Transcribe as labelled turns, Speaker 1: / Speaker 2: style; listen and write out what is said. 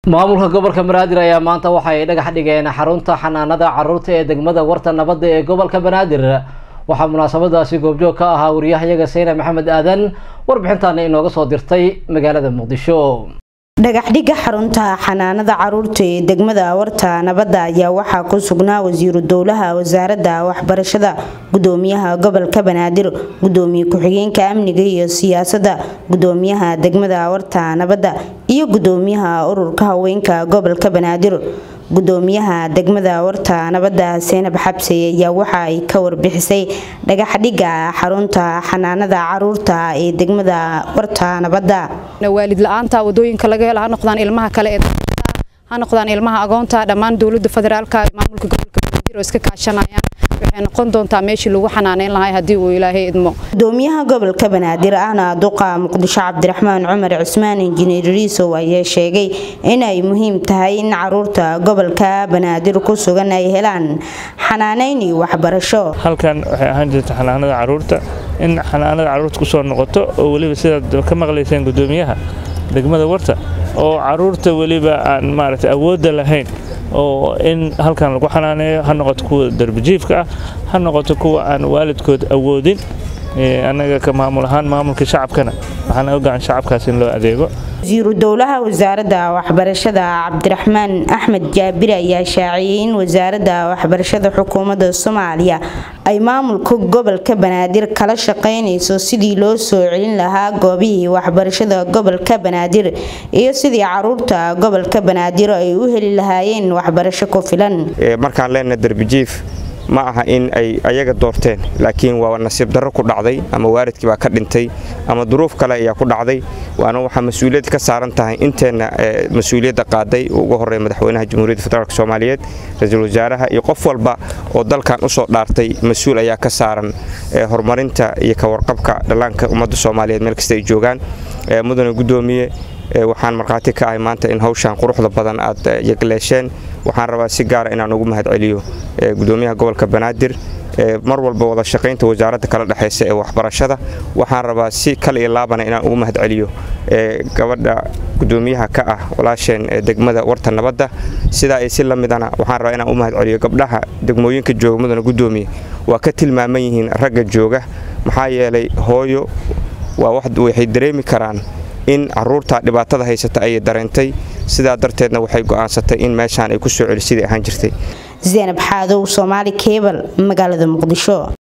Speaker 1: maamulka gobolka banaadir ayaa maanta waxa ay dhagax dhigeen xarunta xanaanada caruurta ee degmada warta nabadda ee gobolka banaadir waxaa munaasabadaasi goobjoog ka ahaa wariyahayaga sayna maxamed aadan warbixintaana inooga soo dirtay magaalada muqdisho
Speaker 2: dhagaxdhigga xarunta xanaanada caruurta ee degmada warta nabadda ayaa waxaa ku sugnaa wasiiru dowlaha wasaaradda waxbarashada gudoomiyaha gobolka banaadir gudoomiye ku-xigeenka amniga iyo siyaasadda gudoomiyaha degmada warta nabadda iyo gudoomiyaha ururka haweenka gobolka banaadir gudoomiyaha degmada warta nabadda seenab xabse ayaa waxa ay ka warbixisay dhagaxdhigga xarunta xanaanada caruurta ee degmada warta nabadda
Speaker 3: waalid la-aanta wadooyinka laga helo ha noqdaan ilmaha kale ee ha noqdaan ilmaha agoonta dhammaan dowlada federaalka maamulka gobolka banaadir oo iska kaashanayaan waxay noqon doontaa meeshii lagu xanaaneyn lahay haddii uu ilaahay idmo
Speaker 2: gudoomiyaha gobolka banaadir ahna duqa muqdisho cabdiraxmaan cumar cusmaan injineer riisow ayaa sheegay inay muhiim tahay in caruurta gobolka banaadir ku sugan ay helaan xanaaneyn iyo waxbarasho
Speaker 4: halkan waxay ahaan jirta xanaanada caruurta in xanaanada caruurta kusoo noqoto oo weliba sidaad ka maqlayseen gudoomiyaha degmada warta oo caruurta weliba aan maaragtay awoodda lahayn oo in halkan lagu xanaaneeyo ha noqoto kuwa darbijiifka ah ha noqoto kuwa aan waalidkood awoodin annaga ka maamul ahaan maamulka shacabkana waxaan ogaan shacabkaas in loo adeego
Speaker 2: wasiiru dowlaha wasaaradda waxbarashada cabdiraxmaan axmed jaabir ayaa shaaciyey in wasaaradda waxbarashada xukuumadda soomaaliya ay maamulka gobolka banaadir kala shaqaynayso sidii loo soo celin lahaa goobihii waxbarashada gobolka banaadir iyo sidii caruurta gobolka banaadir ay u heli lahaayeen waxbarasho ku filan
Speaker 5: markaan leenahay darbijiif ma aha in ay ayaga doorteen laakiin waa nasiib darro ku dhacday ama waalidkii baa ka dhintay ama duruuf kale ayaa ku dhacday waana waxaa mas-uuliyad ka saaran tahay inteenna mas-uuliyadda qaaday ugu horreeya madaxweynaha jamhuuriyadda federaalk soomaaliyeed ra-iisul wasaaraha iyo qof walba oo dalkan u soo dhaartay mas-uul ayaa ka saaran horumarinta iyo ka warqabka dhallaanka ummadda soomaaliyeed meel kasta ay joogaan mudane guddoomiye waxaan markhaati ka ahay maanta in hawshaan quruxda badan aad yagleesheen waxaan rabaa si gaara inaan ugu mahadceliyo gudoomiyaha gobolka banaadir mar walba wada shaqaynta wasaaradda kala dhexaysa ee waxbarashada waxaan rabaa si kal iyo laabana inaan ugu mahadceliyo gabadha gudoomiyaha ka ah walaasheen degmada warta nabadda sidaa ay si la midana waxaan rabaa inaan u mahadceliyo gabdhaha degmooyinka jooga mudana gudoomiye waa ka tilmaaman yihiin ragga jooga maxaa yeelay hooyo waxay dareemi karaan in caruurta dhibaatada haysata ayay dareentay sidaa darteedna waxay go'aansatay in meeshaan ay ku soo celi sidai ahaan jirtay
Speaker 2: zaynab xaadow soomaali kebal magaalada muqdisho